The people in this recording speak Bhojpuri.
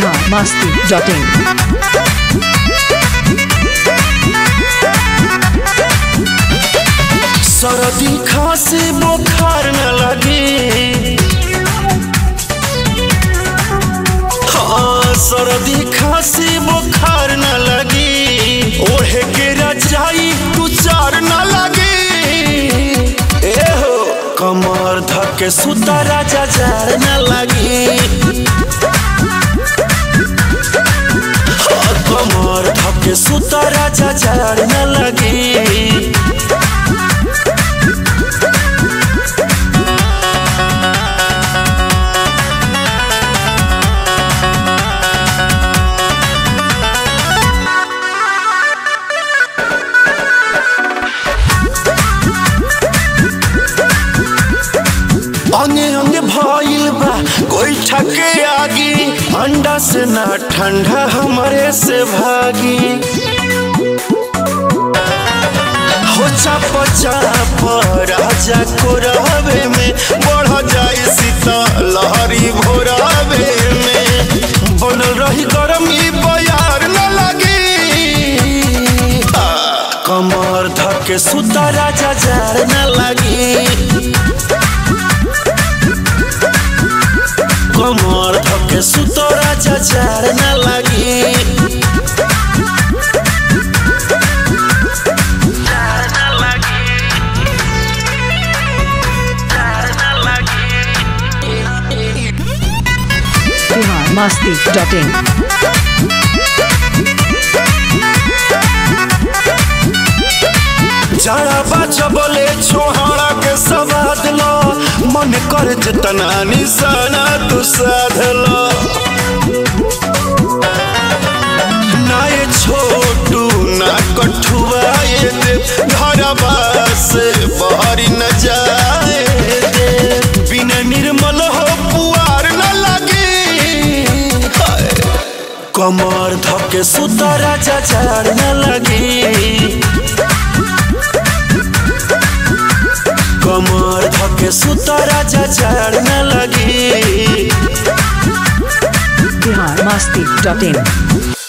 बिहार मस्ती डॉट इन सरदी खांसी बुखार न लगे हाँ सरदी खांसी बुखार न लगी ओढ़े के रजाई तू चार न लगी ए हो कमर धके सुता राजा जार न लगी हाँ, कमर धके सुता राजा जार न लगी अंगे अंगे भइल बा कोई ठके आगी अंडा से ना ठंडा हमारे से भागी हो चाप चाप राजा को रहबे में बढ़ जाए सीता लहरी भोराबे में बनल रही गरमी बयार न लगी आ, कमर धके सुता राजा जार न लगी कमर धके सुतो राजा जार न लगी बिहार मस्ती डॉट इन जरा बच्चा बोले छोहाड़ा के सवाद लो मन कर जितना निशाना तू साध लो ना ये छोटू ना कठुआ ये दे घरबा से बाहरी न जाए दे बिना निर्मल हो पुआर न लगी हाय। कमर धके सुता राजा जार न लगी कमर धके सुता राजा जार न लगी बिहार मस्ती डॉट इन